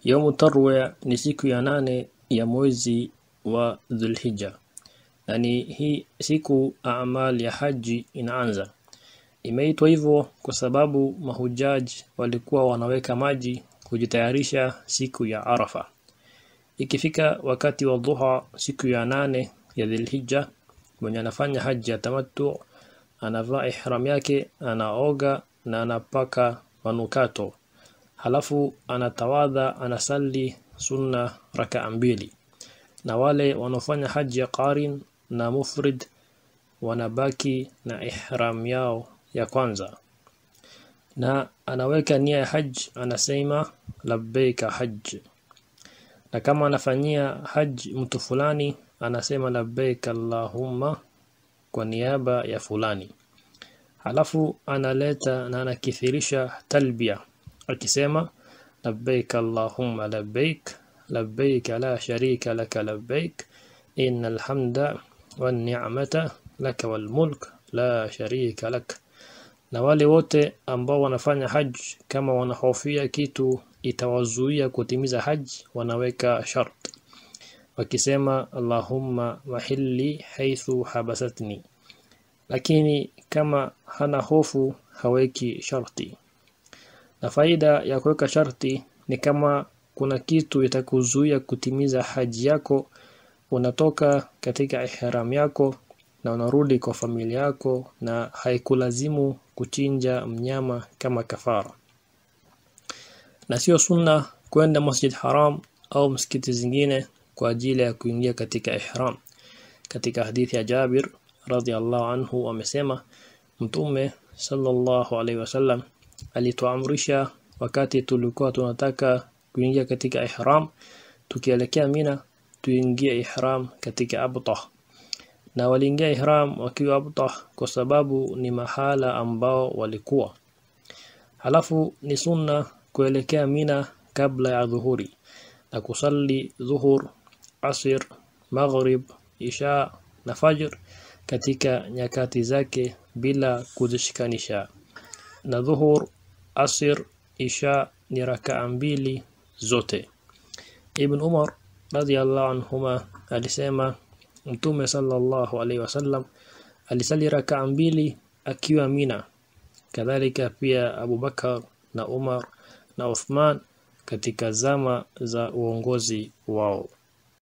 Yaumu Tarwiya ni siku ya nane ya mwezi wa Dhulhijja. Na ni hii siku amal ya haji inaanza. Imeitwa hivyo kwa sababu mahujaji walikuwa wanaweka maji kujitayarisha siku ya Arafa. Ikifika wakati wa dhuha siku ya nane ya Dhulhijja, mwenye anafanya haji ya tamattu anavaa ihram yake, anaoga na anapaka manukato. Halafu anatawadha, anasali sunna rakaa mbili. Na wale wanaofanya haji ya qarin na mufrid wanabaki na ihram yao ya kwanza. Na anaweka nia ya haj, anasema labbaika hajj. Na kama anafanyia haj mtu fulani, anasema labbaik Allahumma kwa niaba ya fulani. Halafu analeta na anakithirisha talbia akisema labbaik Allahumma labbaik labbaik la sharika laka labbaik innal hamda wan ni'mata laka wal mulk la sharika lak. Na wale wote ambao wanafanya haj kama wanahofia kitu itawazuia kutimiza haj wanaweka shart wakisema Allahumma mahilli haithu habasatni. Lakini kama hana hofu haweki sharti. Na faida ya kuweka sharti ni kama kuna kitu itakuzuia kutimiza haji yako, unatoka katika ihram yako na unarudi kwa familia yako na haikulazimu kuchinja mnyama kama kafara. Na sio sunna kwenda Masjid Haram au msikiti zingine kwa ajili ya kuingia katika ihram. Katika hadithi ya Jabir radhiallahu anhu amesema Mtume sallallahu alaihi wasallam alituamrisha wakati tulikuwa tunataka kuingia katika ihram tukielekea Mina tuingie ihram katika Abtah na waliingia ihram wakiwa Abtah kwa sababu ni mahala ambao walikuwa halafu ni sunna kuelekea Mina kabla ya dhuhuri na kusali dhuhur asir maghrib isha na fajr katika nyakati zake bila kuzishikanisha na dhuhur asir isha ni rakaa mbili zote Ibn Umar radhiallahu anhuma alisema Mtume sallallahu alaihi wasallam alisali rakaa mbili akiwa Mina kadhalika pia Abu Bakar na Umar na Uthman katika zama za uongozi wao